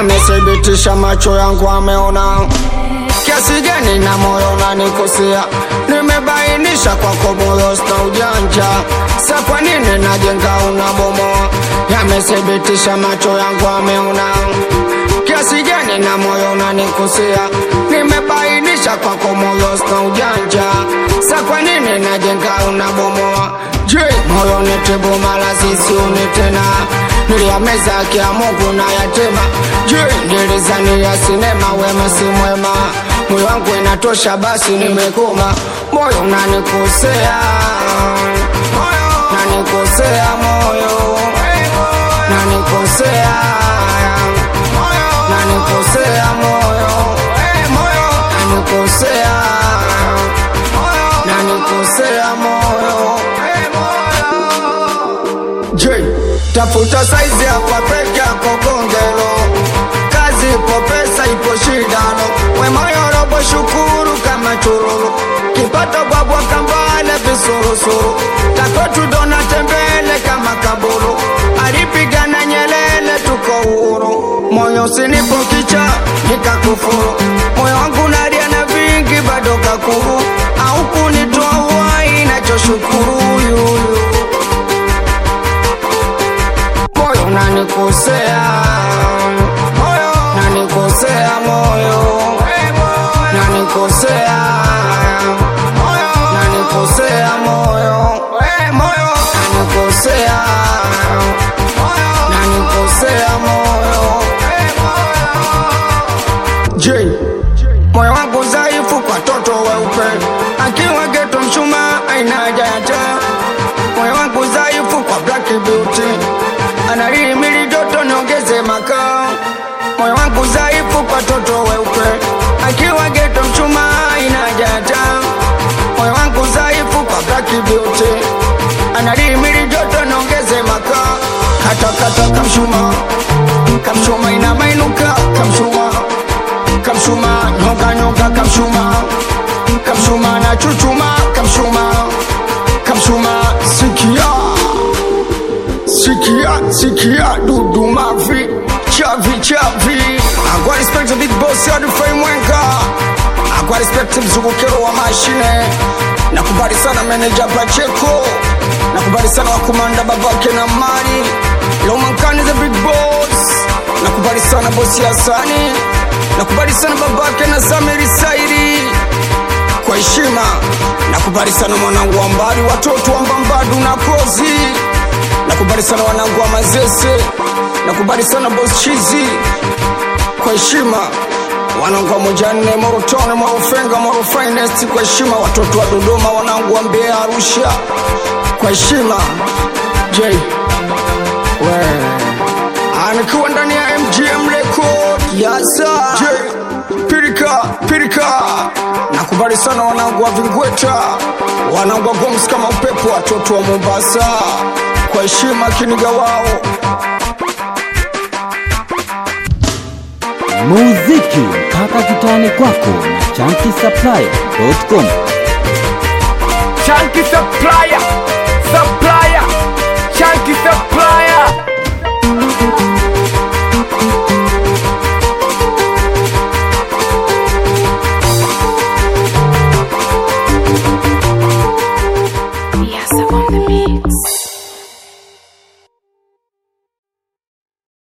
yamethibitisha, macho yangu ameona kiasi gani na moyo unanikosea. Nimebainisha kwako moyo sina ujanja, sa kwa nini najenga unabomoa? Yamethibitisha, macho yangu ameona kiasi gani na moyo unanikosea. Nimebainisha kwako moyo sina ujanja, sa kwa nini najenga unabomoa? Je, moyo nitibu mala sisiuni tena, niliyameza kia Mungu na yatema. Je, nilizani ya sinema wema si mwema, moyo wangu inatosha basi nimekoma. Moyo unanikosea, nanikosea moyo, nanikosea, nanikosea moyo, nanikosea, nanikosea moyo. Je, tafuta saizi hapa peke yako gongelo, kazi ipo, pesa ipo, shidano we moyo robo, shukuru kama chururu, kipato bwabwa kambale visurusuru, takwetu dona tembele kama kaburu, alipigana Nyelele, tuko huru, moyo usinipo kicha nikakufuru, moyo wangu nalia na vingi bado kakuru, au kunitoa uhai nachoshukuru yuyu moyo unanikosea, nanikosea moyo, nanikosea, nanikosea moyo, nanikosea, nanikosea moyo. Je, moyo wangu dhaifu kwa toto weupe, akiwa geto mshuma aina haja ya taa. Moyo wangu dhaifu kwa black beauty, analihimili joto niongeze makaa. Moyo wangu dhaifu kwa toto weupe, akiwa geto mchuma aina haja ya taa. Moyo wangu dhaifu kwa black beauty, analihimili joto niongeze makaa. Kata kata kamshuma, kamshuma ina mainuka, kamshuma kamshuma nyonga nyonga kamshuma kamshuma na chuchuma kamshuma kamshuma sikia sikia sikia dudu mavi chavi chavi agwa respect to big boss ya dufai mwenga agwa respect mzungukero wa mashine nakubali sana manager Pacheco nakubali sana wakumanda babake na mali Lomankani the big boss nakubali sana bosi Hasani nakubali sana babake na Samiri Saidi kwa heshima nakubali sana mwanangu wa mbali watoto wa mbambadu na kozi nakubali sana wanangu wa mazese nakubali sana boss chizi kwa heshima wanangu wa mojanne morotone morofenga moro finest kwa heshima watoto wa dodoma wanangu wa mbeya arusha kwa heshima j we anikiwa ndani ya mgm record yasa j pirika pirika nakubali sana wanangu wa vingweta wanangu wa goms kama upepo watoto wa mombasa kwa heshima kiniga wao muziki mpaka kitani kwako na chankisapply.com Chunky supplier, supplier, chunky supplier. Yes, I'm on the mix.